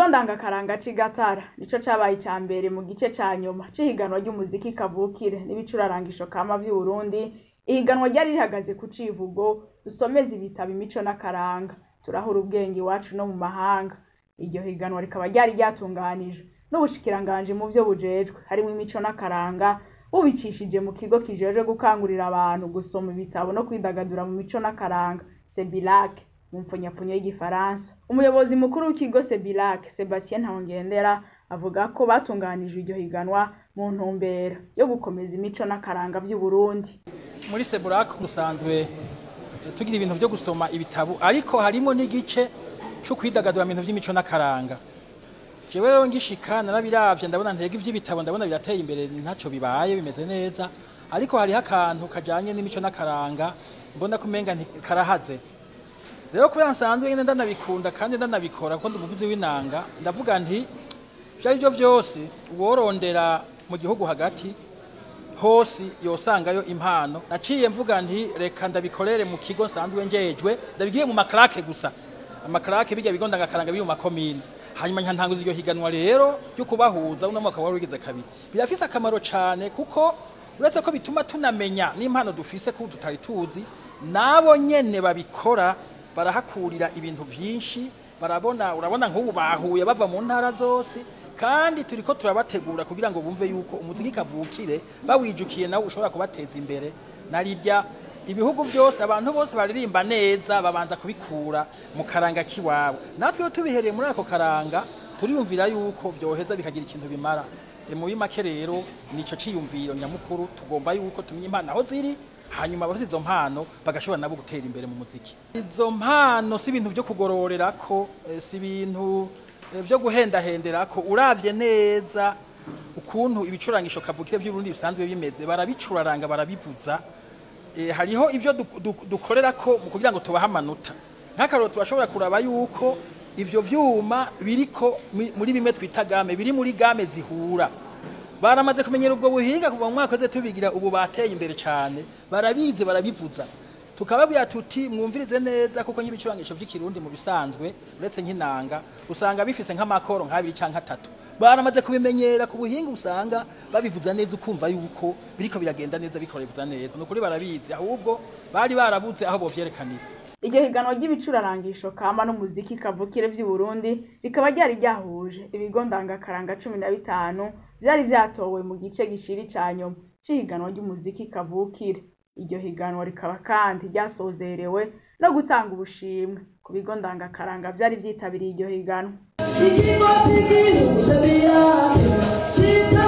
ikigo ndangakaranga c'i gatara nico cabaye ica mbere mu gice ca nyuma c'ihiganwa ry'umuziki kavukire n'ibicurarangisho kama vy'uburundi ihiganwa ryari rihagaze ku civugo dusomeze ibitabo imico n'akaranga turahura ubwenge iwacu no mu mahanga iryo higanwa rikaba ryari ryatunganijwe n'ubushikiranganji mu vyo bujejwe harimwo imico n'akaranga bubicishije mu kigo kijejwe gukangurira abantu gusoma ibitabo no kwidagadura mu mico n'akaranga sebilake mu mpfunyapfunyo y'igifaransa umuyobozi mukuru w'ikigo sebilake sebastien ntawongendera avuga ko batunganije iryo higanwa mu ntumbero yo gukomeza imico n'akaranga vy'uburundi muri seburake musanzwe tugira ibintu vyo gusoma ibitabo ariko harimo n'igice co kwidagadura mu bintu vy'imico n'akaranga jewe rero ngishika narabiravye ndabona ntega ivy'ibitabo ndabona birateye imbere ntaco bibaye bimeze neza ariko hariho akantu kajanye n'imico n'akaranga mbona ko umenga karahaze rero kubera nsanzwe nyene ndanabikunda kandi ndanabikora kuko ndi umuvuzi w'inanga ndavuga nti ivyo ari vyo vyose uworondera mu gihugu hagati hose yosangayo impano naciye mvuga nti reka ndabikorere mu kigo nsanzwe njejwe ndabigiye mu makarake gusa amakarake bijya bigo ndangakaranga biri mu makomine hanyuma ntanguza iryo higanwa rero ryo kubahuza uno mwaka wari wigeze kabiri birafise akamaro cane kuko uretse ko bituma tunamenya n'impano dufise ko tutari tuzi nabo nyene babikora barahakurira ibintu vyinshi barabona urabona nk'ubu bahuye bava mu ntara zose kandi turiko turabategura kugira ngo bumve yuko umuziki kavukire bawijukiye nawe ushobora kubateza imbere narirya ibihugu byose abantu bose baririmba neza babanza kubikura mu karanga kiwabo natwe tubihereye muri ako karanga turiyumvira yuko vyoheza bikagira ikintu bimara e muri make rero nico ciyumviro nyamukuru tugomba yuko tumye impano aho ziri hanyuma abafite izo mpano bagashobora nabo gutera imbere mu muziki izo mpano si ibintu vyo kugororerako eh, si ibintu eh, vyo guhendahenderako uravye neza ukuntu ibicurangisho kavukire by'urundi bisanzwe bimeze barabicuraranga barabivuza eh, hariho ivyo dukorera ko mu kugira ngo tubahe amanota nk'akaroro tubashobora kuraba yuko ivyo vyuma biriko muri bimwe twita game biri muri game zihura baramaze kumenyera ubwo buhinga kuva mu mwaka weze tubigira ubu bateye imbere cyane barabizi barabivuza tukababwira tuti mwumvirize neza kuko nk'ibicurangisho vy'ikirundi mu bisanzwe uretse nk'inanga usanga bifise nk'amakoro nk'abiri canke atatu baramaze kubimenyera ku buhinga usanga babivuza neza ukumva yuko biriko biragenda neza bikorevuza neza nukuri barabizi ahubwo bari barabuze aho bovyerekanira iryo higanwa ry'ibicurarangisho kama n'umuziki kavukire vy'uburundi rikaba ryari ryahuje ibigo ndangakaranga cumi na bitanu vyari vyatowe mu gice gishiri ca nyuma c'ihiganwa ry'umuziki kavukire iryo higanwa rikaba kandi ryasozerewe no gutanga ubushimwe ku bigo ndangakaranga vyari vyitabiriye iryo higanwa ikigo cy'igihugu